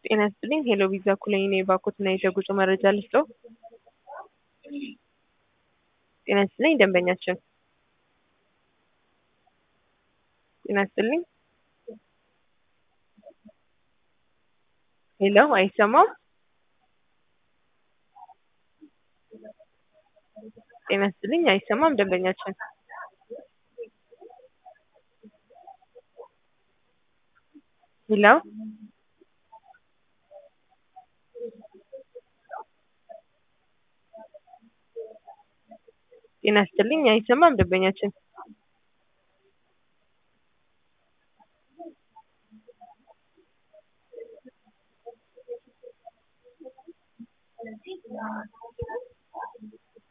ጤና ይስጥልኝ ሄሎ ቪዛ ኩለኝ ነኝ የባኮትና የጉዞ መረጃ ልስጠው። ጤና ይስጥልኝ ደንበኛችን ጤና ይስጥልኝ ሄሎ አይሰማም ጤና ይስጥልኝ አይሰማም ደንበኛችን ሄሎ ጤና ይስጥልኝ አይሰማም ደንበኛችን